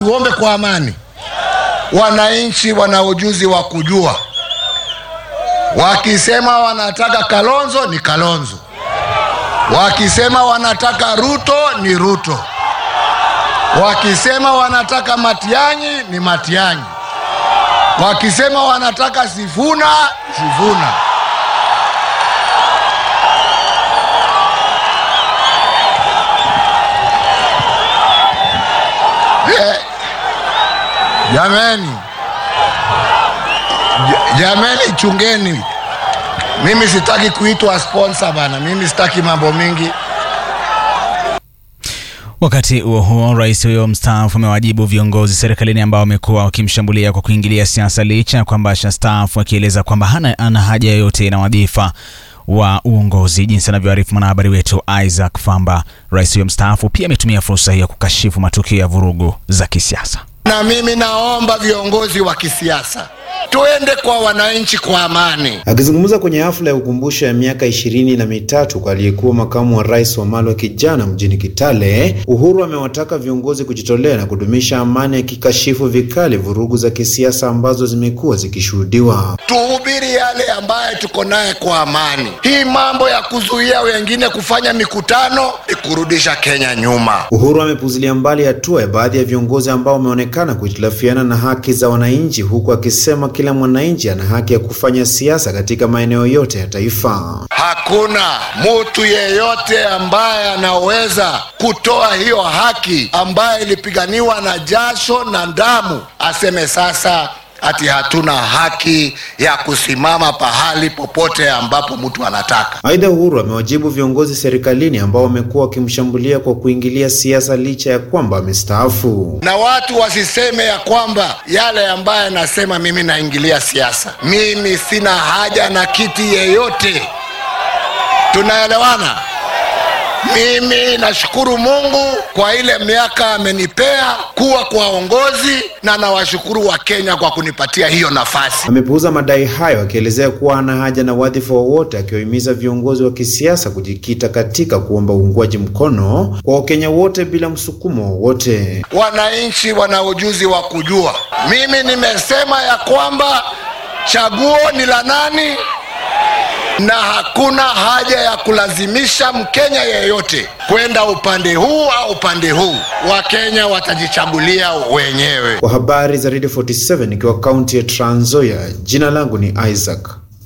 Tuombe kwa amani. Wananchi wana ujuzi wa kujua, wakisema wanataka Kalonzo ni Kalonzo, wakisema wanataka Ruto ni Ruto, wakisema wanataka Matiang'i ni Matiang'i, wakisema wanataka Sifuna Sifuna. Eh, Jameni, Ja- jameni, chungeni. Mimi sitaki kuitwa sponsor bana, mimi sitaki mambo mingi. Wakati huo huo, rais huyo mstaafu amewajibu viongozi serikalini ambao wamekuwa wakimshambulia kwa kuingilia siasa licha ya kwamba ashastaafu, akieleza kwamba hana ana haja yoyote na wadhifa wa uongozi, jinsi anavyoarifu mwanahabari wetu Isaac Famba. Rais huyo mstaafu pia ametumia fursa hiyo kukashifu matukio ya vurugu za kisiasa. Na mimi naomba viongozi wa kisiasa tuende kwa wananchi kwa amani. Akizungumza kwenye hafla ya ukumbusho ya miaka ishirini na mitatu kwa aliyekuwa makamu wa rais wa Malwa kijana mjini Kitale, Uhuru amewataka viongozi kujitolea na kudumisha amani, akikashifu vikali vurugu za kisiasa ambazo zimekuwa zikishuhudiwa. Tuhubiri yale ambaye tuko naye kwa amani. Hii mambo ya kuzuia wengine kufanya mikutano ni kurudisha Kenya nyuma. Uhuru amepuzilia mbali hatua ya baadhi ya viongozi ambao wameonekana kuhitilafiana na haki za wananchi, huku akisema kila mwananchi ana haki ya kufanya siasa katika maeneo yote ya taifa. Hakuna mtu yeyote ambaye anaweza kutoa hiyo haki ambayo ilipiganiwa na jasho na damu, aseme sasa ati hatuna haki ya kusimama pahali popote ambapo mtu anataka. Aidha, Uhuru amewajibu viongozi serikalini ambao wamekuwa wakimshambulia kwa kuingilia siasa licha ya kwamba amestaafu. Na watu wasiseme ya kwamba yale ambaye nasema mimi naingilia siasa. Mimi sina haja na kiti yeyote, tunaelewana? Mimi nashukuru Mungu kwa ile miaka amenipea kuwa kwa uongozi, na nawashukuru Wakenya kwa kunipatia hiyo nafasi. Amepuuza madai hayo akielezea kuwa hana haja na wadhifa wowote, akiwahimiza viongozi wa kisiasa kujikita katika kuomba uungwaji mkono kwa Wakenya wote bila msukumo wowote. Wananchi wana ujuzi wa kujua. Mimi nimesema ya kwamba chaguo ni la nani, na hakuna haja ya kulazimisha Mkenya yeyote kwenda upande huu au upande huu. Wakenya watajichagulia wenyewe. Kwa habari za Radio 47 ikiwa kaunti ya Trans Nzoia, jina langu ni Isaac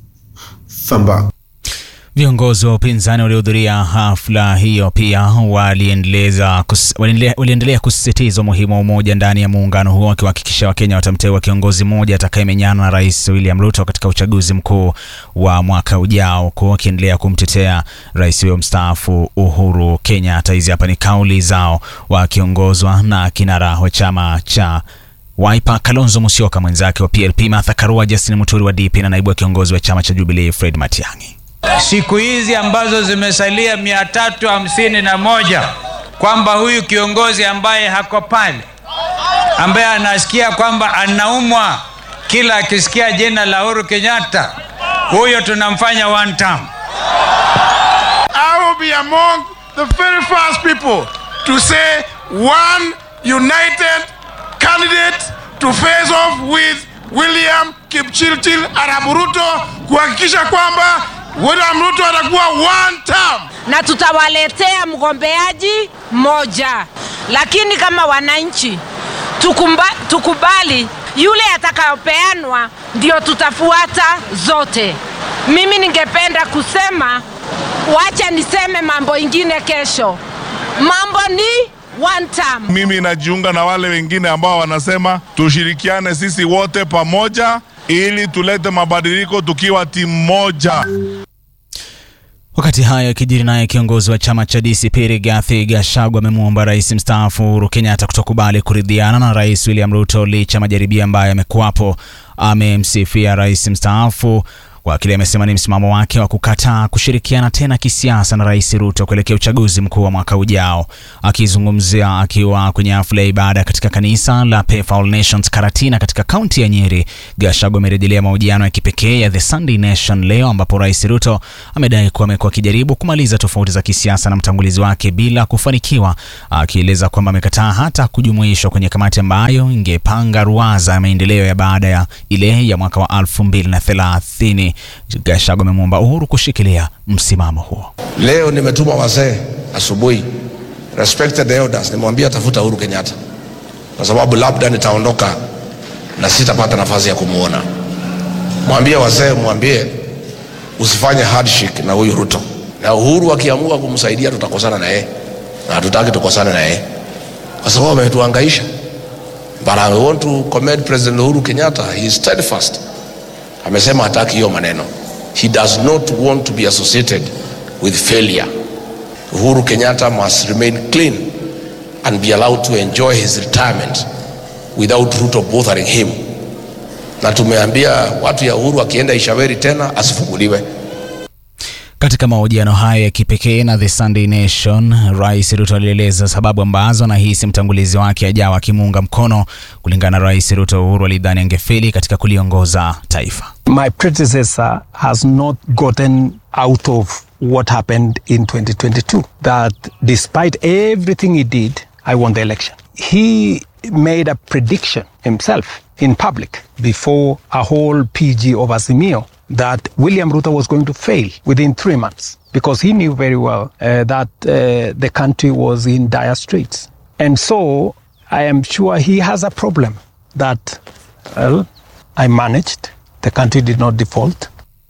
Famba. Viongozi wa upinzani waliohudhuria hafla hiyo pia waliendeleza kus, waliendelea, waliendelea kusisitiza umuhimu wa umoja ndani ya muungano huo, wakiwahakikisha Wakenya watamteua kiongozi mmoja atakayemenyana na Rais William Ruto katika uchaguzi mkuu wa mwaka ujao, huku wakiendelea kumtetea rais huyo mstaafu Uhuru Kenyatta. Hizi hapa ni kauli zao wakiongozwa na kinara wa chama cha Wiper Kalonzo Musyoka, mwenzake wa PLP Martha Karua, Justin Muturi wa DP na naibu wa kiongozi wa chama cha Jubilee Fred Matiang'i. siku hizi ambazo zimesalia mia tatu hamsini na moja kwamba huyu kiongozi ambaye hako pale ambaye anasikia kwamba anaumwa kila akisikia jina la Uhuru Kenyatta, huyo tunamfanya one term. I will be among the very first people to say one united candidate to face off with William Kipchirchir Arap Ruto kuhakikisha kwamba William Ruto atakuwa one term. na tutawaletea mgombeaji mmoja, lakini kama wananchi tukumba, tukubali yule atakayopeanwa ndio tutafuata zote. Mimi ningependa kusema, wacha niseme mambo ingine kesho. Mambo ni one term. Mimi najiunga na wale wengine ambao wanasema tushirikiane sisi wote pamoja ili tulete mabadiliko tukiwa timu moja. Wakati hayo yakijiri, naye kiongozi wa chama cha DCP Rigathi Gachagua amemwomba rais mstaafu Uhuru Kenyatta kutokubali kuridhiana na rais William Ruto licha ya majaribio ambayo yamekuwapo. Amemsifia rais mstaafu kwa kile amesema ni msimamo wake wa kukataa kushirikiana tena kisiasa na Rais Ruto kuelekea uchaguzi mkuu wa mwaka ujao. Akizungumzia akiwa kwenye hafla ya ibada katika kanisa la Pefa All Nations Karatina katika kaunti ya Nyeri, Gachagua amerejelea mahojiano ya kipekee ya The Sunday Nation leo, ambapo Rais Ruto amedai kuwa amekuwa akijaribu kumaliza tofauti za kisiasa na mtangulizi wake bila kufanikiwa, akieleza kwamba amekataa hata kujumuishwa kwenye kamati ambayo ingepanga ruwaza ya maendeleo ya baada ya ile ya mwaka wa 2030. Gachagua amemwomba Uhuru kushikilia msimamo huo. Leo nimetuma wazee asubuhi, respected elders, nimwambia tafuta Uhuru Kenyatta kwa sababu labda nitaondoka na sitapata nafasi ya kumwona. Mwambie wazee, mwambie usifanye handshake na huyu Ruto, na Uhuru akiamua kumsaidia tutakosana na yeye, na hatutaki tukosane na yeye kwa sababu ametuhangaisha. But I want to commend President Uhuru Kenyatta, he is steadfast. Amesema hataki hiyo maneno. He does not want to be associated with failure. Uhuru Kenyatta must remain clean and be allowed to enjoy his retirement without Ruto bothering him. Na tumeambia watu ya Uhuru akienda Ishaweri tena asifunguliwe. Katika mahojiano hayo ya kipekee na The Sunday Nation, Rais Ruto alieleza sababu ambazo anahisi mtangulizi wake ajawa akimuunga mkono. Kulingana na Rais Ruto, Uhuru alidhani angefeli katika kuliongoza taifa. My predecessor has not gotten out of what happened in 2022. That despite everything he did, I won the election. He made a prediction himself in public before a whole PG of Azimio that William Ruto was going to fail within three months because he knew very well uh, that uh, the country was in dire straits. And so I am sure he has a problem that, well, I managed. The country did not default.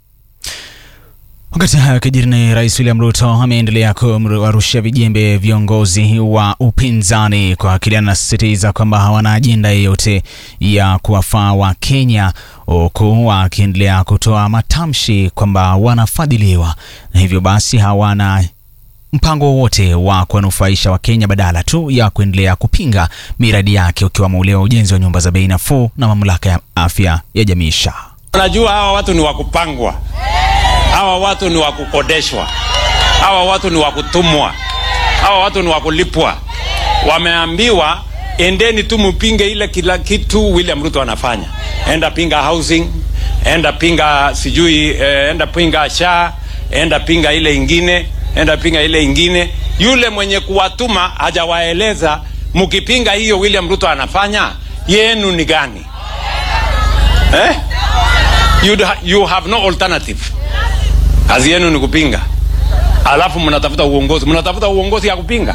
Wakati hayo yakijiri, ni Rais William Ruto ameendelea kuwarushia vijembe viongozi wa upinzani kwa kile anasisitiza kwamba hawana ajenda yeyote ya kuwafaa wa Kenya, huku akiendelea kutoa matamshi kwamba wanafadhiliwa na hivyo basi hawana mpango wowote wa kuwanufaisha Wakenya badala tu ya kuendelea kupinga miradi yake ukiwamo ule wa ujenzi wa nyumba za bei nafuu na mamlaka ya afya ya jamii SHA. Unajua hawa watu ni wa kupangwa, hawa watu ni wa kukodeshwa, hawa watu ni wa kutumwa, hawa watu ni wa kulipwa. Wameambiwa endeni tu mpinge ile kila kitu William Ruto anafanya. Enda pinga housing, enda pinga sijui, eh, enda pinga SHA, enda pinga ile ingine, enda pinga ile ingine. Yule mwenye kuwatuma hajawaeleza mkipinga hiyo William Ruto anafanya yenu ni gani eh? You'd ha you have no alternative. Kazi yenu ni kupinga, alafu mnatafuta uongozi, mnatafuta uongozi ya kupinga.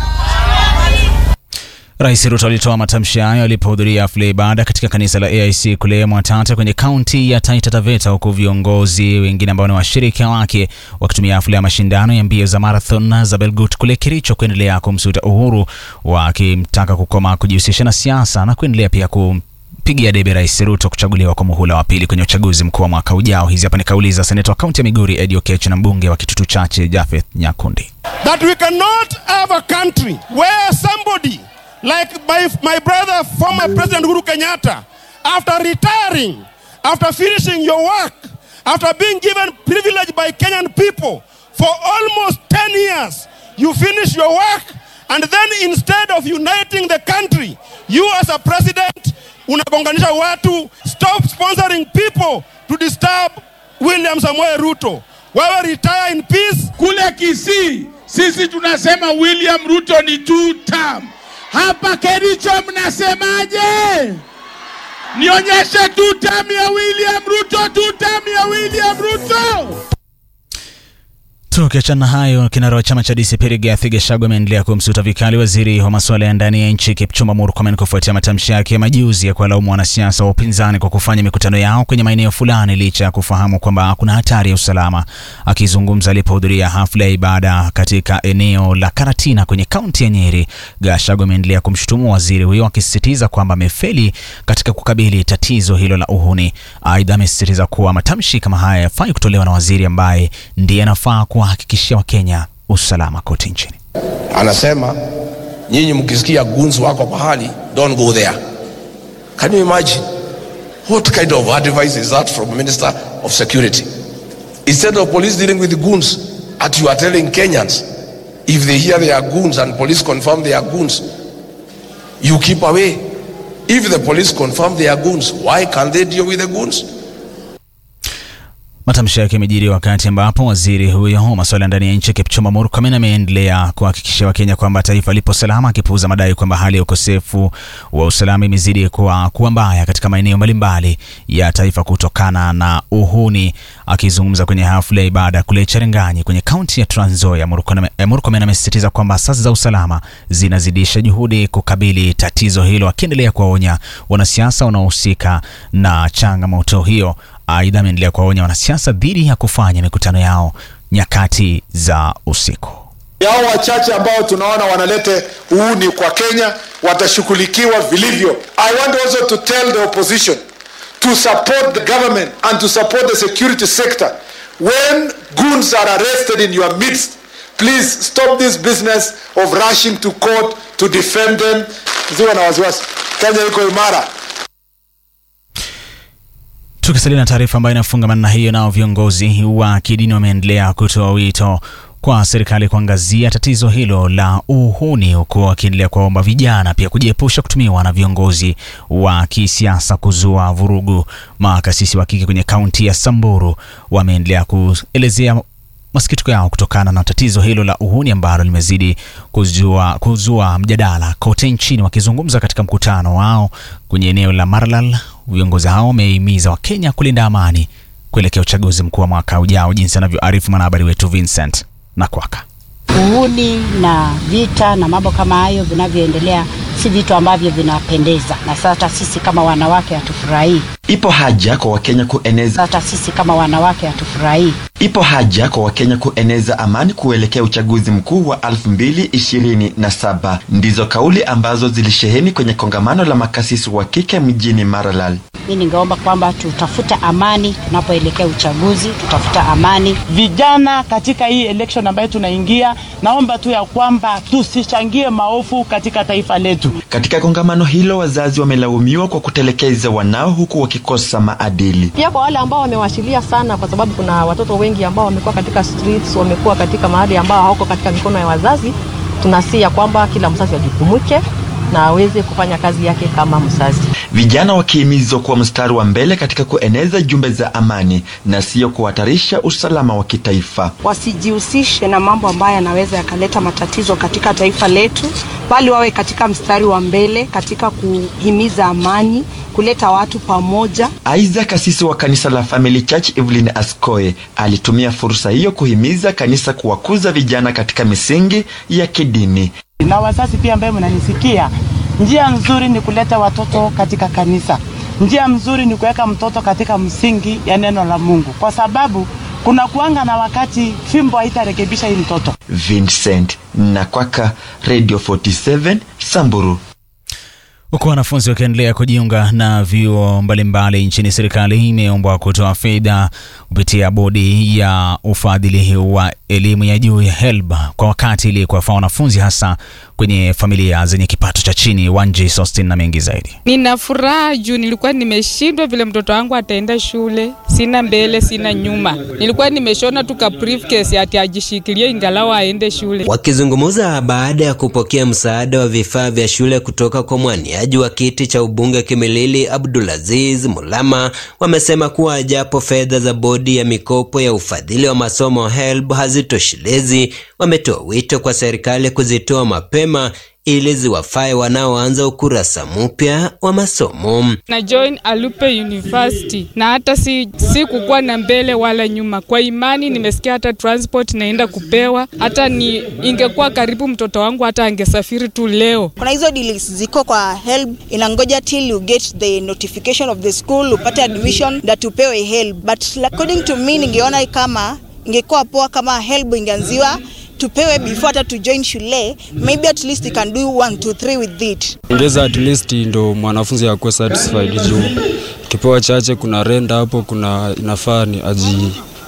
Rais Ruto alitoa matamshi hayo alipohudhuria hafla ya ibada katika kanisa la AIC kule Mwatate kwenye kaunti ya Taita Taveta, huku viongozi wengine ambao ni washirika wake wakitumia hafla ya mashindano ya mbio za marathon za Belgut kule Kericho kuendelea kumsuta Uhuru, wakimtaka kukoma kujihusisha na siasa na kuendelea pia ku pigia debe Rais Ruto kuchaguliwa kwa muhula wa pili kwenye uchaguzi mkuu wa mwaka ujao. Hizi hapa ni kauli za seneta wa kaunti ya Migori Eddie Oketch na mbunge wa Kitutu Chache Japheth Nyakundi. that we cannot have a country where somebody like my, my brother, former President Uhuru Kenyatta, after retiring, after finishing your work, after being given privilege by Kenyan people for almost 10 years, you finish your work, and then instead of uniting the country, you as a president unagonganisha watu. Stop sponsoring people to disturb William Samoei Ruto. Wewe retire in peace. Kule Kisii sisi tunasema William Ruto ni two term. Hapa Kericho mnasemaje? Nionyeshe two term ya William Ruto, two term ya William Ruto. Tukiachana na hayo, kinara wa chama cha DCP Rigathi Gachagua ameendelea kumsuta vikali waziri wa masuala ya ndani ya nchi Kipchumba Murkomen kufuatia matamshi yake ya majuzi ya kuwalaumu wanasiasa wa upinzani kwa kufanya mikutano yao kwenye maeneo fulani licha ya kufahamu kwamba kuna hatari ya usalama. Akizungumza alipohudhuria hafla ya ibada katika eneo la Karatina kwenye kaunti ya Nyeri, Gachagua ameendelea kumshutumu waziri huyo akisisitiza kwamba amefeli katika kukabili tatizo hilo la uhuni. Aidha, amesisitiza kuwa matamshi kama haya yafai kutolewa na waziri ambaye ndiye anafaa kuwahakikishia Wakenya usalama kote nchini. Anasema nyinyi mkisikia gunzi wako pahali, don't go there. Can you imagine? What kind of advice is that from Minister of Security? Instead of police dealing with the goons, as you are telling Kenyans, if they hear they are goons and police confirm they are goons, you keep away. If the police confirm they are goons, why can't they deal with the goons? Matamshi yake yamejiri wakati ambapo waziri huyo wa masuala ya ndani ya nchi Kipchumba Murkomen ameendelea kuhakikishia Wakenya kwamba taifa lipo salama, akipuuza madai kwamba hali ya ukosefu wa usalama imezidi kuwa, kuwa mbaya katika maeneo mbalimbali ya taifa kutokana na uhuni. Akizungumza kwenye hafla ya ibada kule Cherangany kwenye kaunti ya Trans Nzoia, Murkomen amesisitiza kwamba asasi za usalama zinazidisha juhudi kukabili tatizo hilo, akiendelea kuwaonya wanasiasa wanaohusika na changamoto hiyo. Aidha, ameendelea kuwaonya wanasiasa dhidi ya kufanya mikutano yao nyakati za usiku. Hao wachache ambao tunaona wanalete uuni kwa Kenya watashughulikiwa vilivyo. I want also to tell the opposition to support the government and to support the security sector. When goons are arrested in your midst, please stop this business of rushing to court to defend them. Ziwa na wasiwasi, Kenya iko imara. Tukisalia na taarifa ambayo inafungamana na hiyo, nao viongozi wa kidini wameendelea kutoa wito kwa serikali kuangazia tatizo hilo la uhuni, huku wakiendelea kuwaomba vijana pia kujiepusha kutumiwa na viongozi wa kisiasa kuzua vurugu. Makasisi wa kike kwenye kaunti ya Samburu wameendelea kuelezea masikitiko yao kutokana na tatizo hilo la uhuni ambalo limezidi kuzua, kuzua mjadala kote nchini. Wakizungumza katika mkutano wao kwenye eneo la Maralal, viongozi hao wamehimiza Wakenya kulinda amani kuelekea uchaguzi mkuu wa mwaka ujao, jinsi anavyoarifu mwanahabari wetu Vincent Nakwaka. Uhuni na vita na mambo kama hayo vinavyoendelea si vitu ambavyo vinapendeza, na sasa sisi kama wanawake hatufurahii. Ipo haja kwa Wakenya kueneza Hata sisi kama wanawake hatufurahii. ipo haja kwa Wakenya kueneza amani kuelekea uchaguzi mkuu wa 2027. Ndizo kauli ambazo zilisheheni kwenye kongamano la makasisi wa kike mjini Maralal. Mi ningeomba kwamba tutafute amani tunapoelekea uchaguzi, tutafuta amani. Vijana katika hii election ambayo tunaingia, naomba tu ya kwamba tusichangie maovu katika taifa letu. Katika kongamano hilo, wazazi wamelaumiwa kwa kutelekeza wanao huku wakikosa maadili. Pia kwa wale ambao wamewashilia sana, kwa sababu kuna watoto wengi ambao wamekuwa katika streets, wamekuwa katika mahali ambao hawako katika mikono ya wazazi, tunasi ya kwamba kila mzazi ajukumike na aweze kufanya kazi yake kama mzazi. Vijana wakihimizwa kuwa mstari wa mbele katika kueneza jumbe za amani na sio kuhatarisha usalama wa kitaifa. wasijihusishe na mambo ambayo yanaweza yakaleta matatizo katika taifa letu, bali wawe katika mstari wa mbele katika kuhimiza amani, kuleta watu pamoja. Aidha, kasisi wa kanisa la Family Church Evelyn Askoe alitumia fursa hiyo kuhimiza kanisa kuwakuza vijana katika misingi ya kidini. Na wazazi pia ambaye mnanisikia, njia nzuri ni kuleta watoto katika kanisa. Njia mzuri ni kuweka mtoto katika msingi ya neno la Mungu, kwa sababu kuna kuanga na wakati fimbo haitarekebisha hii mtoto. Vincent Nakwaka, Radio 47 Samburu. Huku wanafunzi wakiendelea kujiunga na vyuo mbalimbali nchini, serikali imeombwa kutoa fedha kupitia bodi ya ufadhili wa elimu ya juu ya HELB kwa wakati ili kuwafaa wanafunzi hasa kwenye familia zenye kipato cha chini. Wanji Sostin na mengi zaidi. Nina furaha juu nilikuwa nimeshindwa vile mtoto wangu ataenda shule, sina mbele sina nyuma. Nilikuwa nimeshona tu ka briefcase ati ajishikilie ingalau aende shule. Wakizungumza baada ya kupokea msaada wa vifaa vya shule kutoka kwa mwaniaji wa kiti cha ubunge Kimilili Abdulaziz Mulama, wamesema kuwa japo fedha za bodi ya mikopo ya ufadhili wa masomo HELB hazitoshelezi, wametoa wito kwa serikali kuzitoa mapema ili ziwafae wanaoanza ukurasa mpya wa masomo. Na join Alupe University na hata si, si kukuwa na mbele wala nyuma. Kwa imani nimesikia hata transport naenda kupewa, hata ni ingekuwa karibu mtoto wangu hata angesafiri tu leo. kuna hizo deals ziko kwa help inangoja till you get the notification of the school upate admission that upewe help but according to me ningeona kama ingekuwa poa kama help ingeanziwa tupewe before hata to join shule maybe at least we can do one two three with it ongeza at least ndo mwanafunzi akuwe satisfied juu kipewa chache kuna renda hapo kuna inafaa ni aji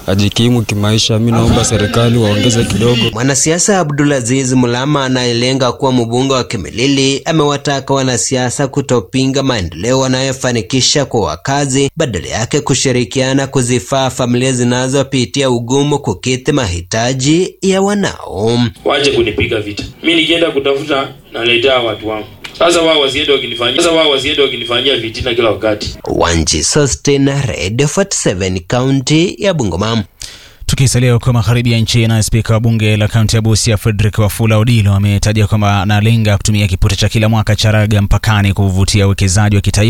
ajikimu kimaisha. Mi naomba serikali waongeze kidogo. Mwanasiasa Abdulaziz Mulama anayelenga kuwa mbunge wa Kimilili amewataka wanasiasa kutopinga maendeleo wanayofanikisha kwa wakazi, badala yake kushirikiana kuzifaa familia zinazopitia ugumu kukidhi mahitaji ya wanao. Wache kunipiga vita. Mi nikienda kutafuta naletea watu wangu. Sasa wao wasiende wakinifanyia sasa wao wasiende wakinifanyia vitina kila wakati. Wanji Sostin, Radio 47 kaunti ya Bungoma. Tukisalia huko magharibi ya nchi, na spika wa bunge la kaunti ya Busia Frederick Wafula Odilo ametaja kwamba analenga kutumia kipute cha kila mwaka cha raga mpakani kuvutia uwekezaji wa kitaifa